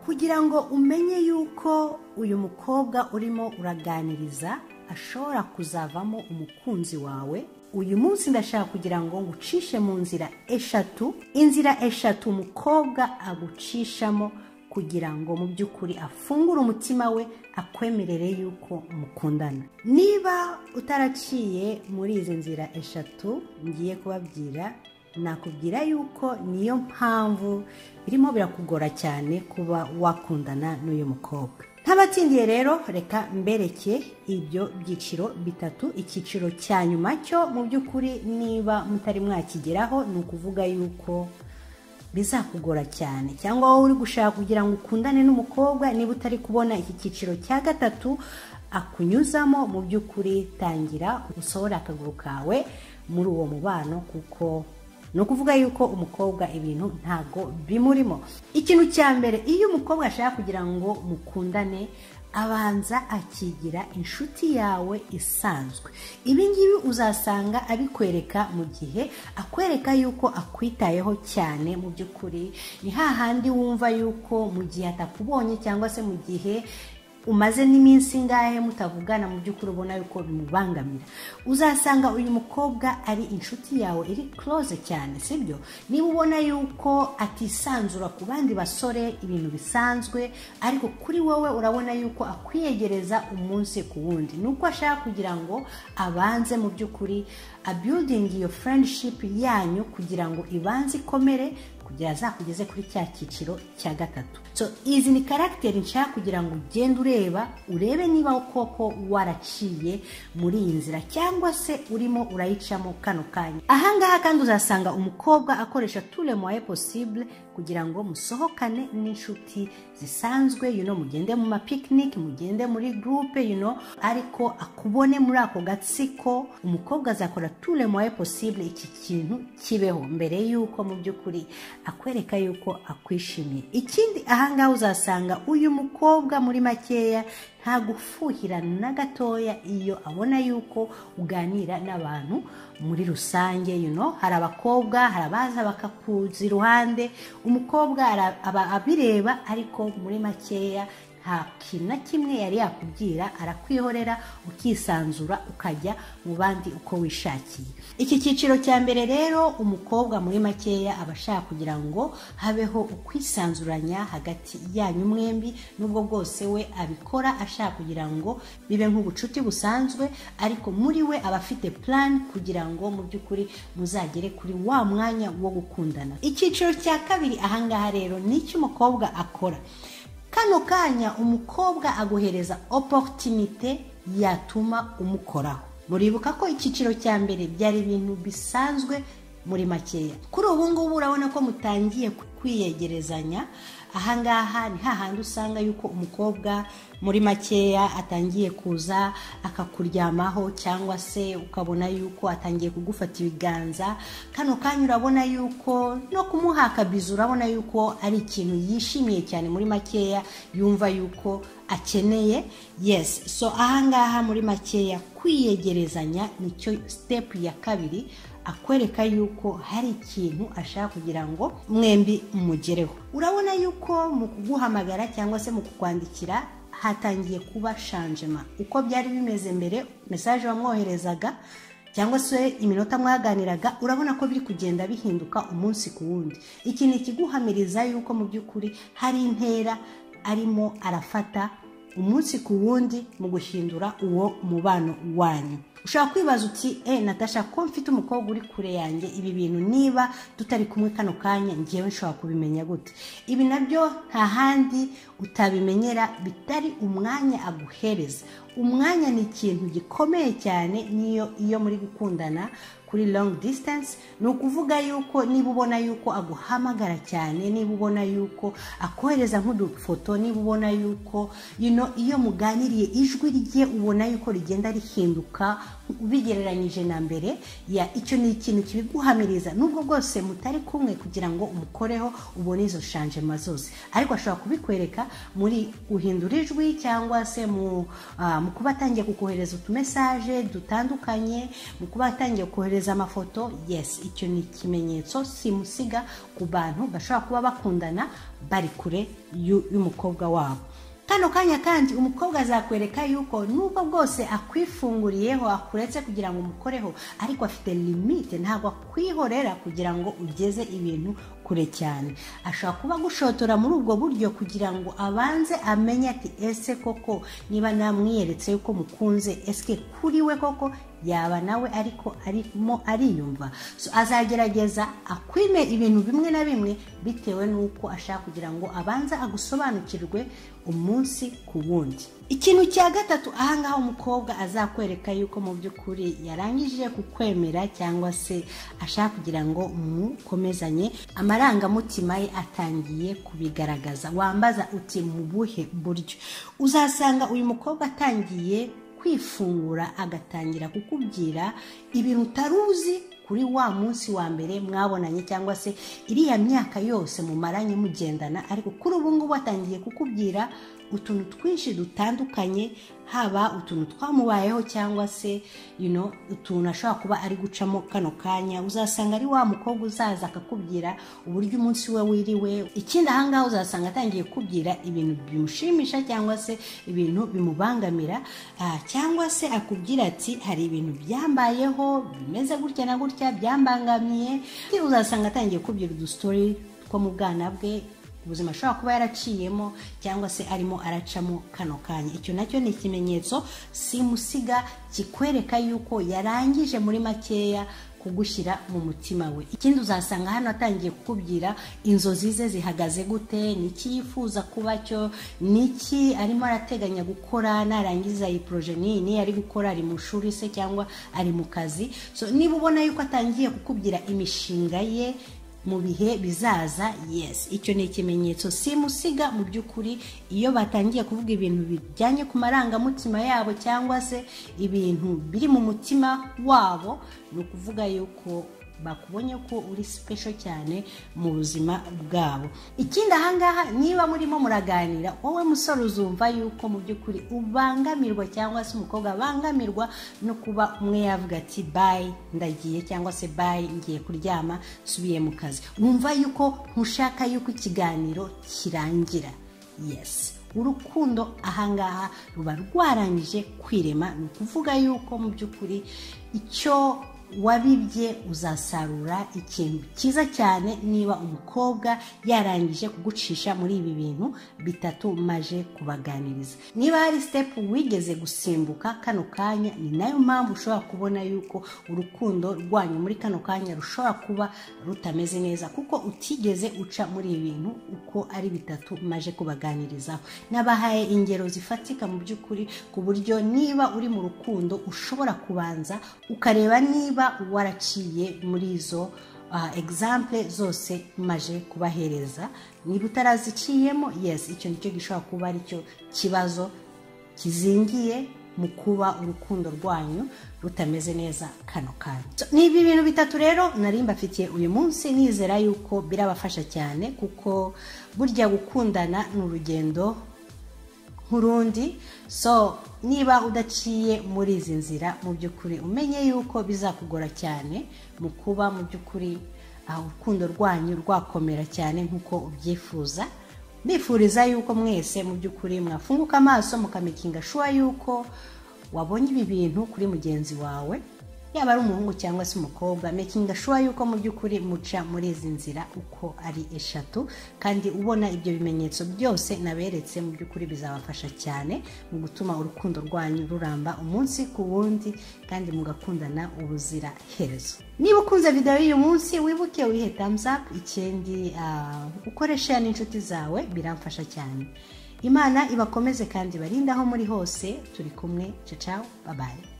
kugira ngo umenye yuko uyu mukobwa urimo uraganiriza ashobora kuzavamo umukunzi wawe uyu munsi ndashaka kugira ngo ngucishe mu nzira eshatu inzira eshatu umukobwa agucishamo kugira ngo mu by'ukuri afungure umutima we akwemerere yuko mukundana niba utaraciye muri izi nzira eshatu ngiye kubabwira nakubwira yuko niyo mpamvu birimo birakugora cyane kuba wakundana n'uyu mukobwa ntabatsindiye rero reka mbereke ibyo byiciro bitatu icyiciro cya nyuma cyo mu by'ukuri niba mutari mwakigeraho ni ukuvuga yuko bizakugora cyane cyangwa wowe uri gushaka kugira ngo ukundane n'umukobwa niba utari kubona iki cyiciro cya gatatu akunyuzamo mu by'ukuri tangira usohore akaguru kawe muri uwo mubano kuko ni ukuvuga yuko umukobwa ibintu ntabwo bimurimo ikintu cya mbere iyo umukobwa ashaka kugira ngo mukundane abanza akigira inshuti yawe isanzwe ibi ngibi uzasanga abikwereka mu gihe akwereka yuko akwitayeho cyane mu by'ukuri ni hahandi wumva yuko mu gihe atakubonye cyangwa se mu gihe umaze n'iminsi ingahe mutavugana mu by'ukuri ubona yuko bimubangamira uzasanga uyu mukobwa ari inshuti yawe iri close cyane sibyo niba ubona yuko atisanzura ku bandi basore ibintu bisanzwe ariko kuri wowe urabona yuko akwiyegereza umunsi ku wundi ni uko ashaka kugira ngo abanze mu by'ukuri abudingi iyo friendship yanyu kugira ngo ibanze ikomere kugira azakugeze kuri cya cyiciro cya gatatu so izi ni karagiteri nshaka kugira ngo ugende ureba urebe niba koko waraciye muri iyi nzira cyangwa se urimo urayicamo kano kanya ahangaha kandi uzasanga umukobwa akoresha ture moye posibule kugira ngo musohokane n'inshuti zisanzwe you know, mugende mu mapikinike mugende muri gurupe you know, ariko akubone muri ako gatsiko umukobwa azakora ture moye posibule iki kintu kibeho mbere y'uko mu by'ukuri akwereka yuko akwishimiye ikindi ahangaha uzasanga uyu mukobwa muri makeya nta gufuhirana na gatoya iyo abona yuko uganira n'abantu muri rusange you know, hari abakobwa hari abaza bakakuza iruhande umukobwa aba abireba ariko muri makeya nta kintu na kimwe yari yakubwira arakwihorera ukisanzura ukajya mu bandi uko wishakiye iki cyiciro cya mbere rero umukobwa muri makeya aba ashaka kugira ngo habeho ukwisanzuranya hagati yanyu mwembi n'ubwo bwose we abikora ashaka kugira ngo bibe nk'ubucuti busanzwe ariko muri we aba afite purani kugira ngo mu by'ukuri muzagere kuri wa mwanya wo gukundana icyiciro cya kabiri ahangaha rero ni icy'umukobwa akora kano kanya umukobwa aguhereza oporutinite yatuma umukoraho muribuka ko icyiciro cya mbere byari ibintu bisanzwe muri makeya kuri ubu ngubu urabona ko mutangiye kwiyegerezanya ahangaha ni hahandi usanga yuko umukobwa muri makeya atangiye kuza akakuryamaho cyangwa se ukabona yuko atangiye kugufata ibiganza kano kanya urabona yuko no kumuha akabizi urabona yuko ari ikintu yishimiye cyane muri makeya yumva yuko akeneye yes so ahangaha muri makeya kwiyegerezanya nicyo step ya kabiri akwereka yuko hari ikintu ashaka kugira ngo mwembi mugereho urabona yuko mu kuguhamagara cyangwa se mu kukwandikira hatangiye kuba shanjema uko byari bimeze mbere mesaje wamwoherezaga cyangwa se iminota mwaganiraga urabona ko biri kugenda bihinduka umunsi ku wundi iki ni ikiguhamiriza yuko mu by'ukuri hari intera arimo arafata umunsi ku wundi mu guhindura uwo mubano wanyu ushobora kwibaza uti e natasha ko mfite umukobwa uri kure yanjye ibi bintu niba tutari kumwe kano kanya ngewe nshobora kubimenya gute ibi nabyo nta handi utabimenyera bitari umwanya aguhereza umwanya ni ikintu gikomeye cyane niyo iyo muri gukundana kuri long distance ni ukuvuga yuko niba ubona yuko aguhamagara cyane niba ubona yuko akohereza nk'udufoto niba ubona yuko you know, iyo muganiriye ijwi rye ubona yuko rigenda rihinduka ubigereranyije na mbere ya icyo ni ikintu kibiguhamiriza nubwo bwose mutari kumwe kugira ngo umukoreho ubone izo shanjema zose ariko ashobora kubikwereka muri guhindura ijwi cyangwa se mu, uh, mu kuba atangiye kukohereza utumesaje dutandukanye mu kuba atangiye kohereza kohereza amafoto yes icyo ni ikimenyetso simusiga ku bantu bashobora kuba bakundana bari kure y'u- y'umukobwa wabo kano kanya kandi umukobwa azakwereka yuko nubwo bwose akwifunguriyeho akuretse kugira ngo umukoreho ariko afite limite ntabwo akwihorera kugira ngo ugeze ibintu kure cyane ashobora kuba agushotora muri ubwo buryo kugira ngo abanze amenye ati ese koko niba namwiyeretse yuko mukunze ese kuri we koko yaba nawe ariko arimo ariyumva so azagerageza akwime ibintu bimwe na bimwe bitewe n'uko ashaka kugira ngo abanze agusobanukirwe umunsi ku wundi ikintu cya gatatu ahangaha umukobwa azakwereka yuko mu by'ukuri yarangije kukwemera cyangwa se ashaka kugira ngo mukomezanye amarangamutima ye atangiye kubigaragaza wambaza uti mu buhe buryo uzasanga uyu mukobwa atangiye kwifungura agatangira kukubwira ibintu utari uzi kuri wa munsi wa mbere mwabonanye cyangwa se iriya myaka yose mumaranye mugendana ariko kuri ubu ngubu atangiye kukubwira utuntu twinshi dutandukanye haba utuntu twamubayeho cyangwa se you know, utuntu ashobora kuba ari gucamo kano kanya uzasanga ari wa mukobwa uzaza akakubwira uburyo umunsi we wiriwe ikindi ahangaha uzasanga atangiye kukubwira ibintu bimushimisha cyangwa se ibintu bimubangamira Ah, cyangwa se akubwira ati hari ibintu byambayeho bimeze gutya na gutya byambangamiye uzasanga atangiye kubwira udusitori two mu bwana bwe ubuzima ashobora kuba yaraciyemo cyangwa se arimo aracamo kano kanya icyo nacyo ni ikimenyetso simusiga kikwereka yuko yarangije muri makeya kugushyira mu mutima we ikindi uzasanga hano atangiye kukubwira inzozi ze zihagaze gute n'iki yifuza kuba cyo n'iki arimo arateganya gukora narangiza iyi poroje n'iyi n'iyi ari gukora ari mu shuri se cyangwa ari mu kazi so niba ubona yuko atangiye kukubwira imishinga ye mu bihe bizaza yes icyo ni ikimenyetso simusiga mu by'ukuri iyo batangiye kuvuga ibintu bijyanye ku marangamutima yabo cyangwa se ibintu biri mu mutima wabo ni ukuvuga yuko bakubonye ko uri special cyane mu buzima bwabo ikindi ahangaha niba murimo muraganira wowe musore uzumva yuko mu by'ukuri ubangamirwa cyangwa se umukobwa abangamirwa no kuba umwe yavuga ati bayi ndagiye cyangwa se bayi ngiye kuryama nsubiye mu kazi wumva yuko ntushaka yuko ikiganiro kirangira yes urukundo ahangaha ruba rwarangije kwirema ni ukuvuga yuko mu by'ukuri icyo wabibye uzasarura ikintu cyiza cyane niba umukobwa yarangije kugucisha muri ibi bintu bitatu maje kubaganiriza niba hari sitepu wigeze gusimbuka kano kanya ni nayo mpamvu ushobora kubona yuko urukundo rwanyu muri kano kanya rushobora kuba rutameze neza kuko utigeze uca muri ibi bintu uko ari bitatu maje kubaganirizaho nabahaye ingero zifatika mu by'ukuri ku buryo niba uri mu rukundo ushobora kubanza ukareba niba waraciye muri izo ah, example zose maje kubahereza niba utaraziciyemo yes icyo nicyo gishobora kuba aricyo kibazo kizingiye mu kuba urukundo rwanyu rutameze neza kano kanya So, ni ibi bintu bitatu rero nari mbafitiye uyu munsi nizera yuko birabafasha cyane kuko burya gukundana ni urugendo nk'urundi so niba udaciye muri izi nzira mu by'ukuri umenye yuko bizakugora cyane mu kuba mu by'ukuri ah, urukundo rwanyu rwakomera cyane nk'uko ubyifuza mbifuriza yuko mwese mu by'ukuri mwafunguka amaso mukamikinga shuwa yuko wabonye ibi bintu kuri mugenzi wawe yaba ari umuhungu cyangwa se umukobwa mekinga shuwa yuko mu by'ukuri muca muri izi nzira uko ari eshatu kandi ubona ibyo bimenyetso byose naberetse mu by'ukuri bizabafasha cyane mu gutuma urukundo rwanyu ruramba umunsi ku wundi kandi mugakundana ubuzira herezo niba ukunze videwo y'uyu munsi wibuke wihe thumbs up ikindi ah, ukoreshe n'inshuti zawe biramfasha cyane imana ibakomeze kandi barinde aho muri hose turi kumwe ciao ciao bye bye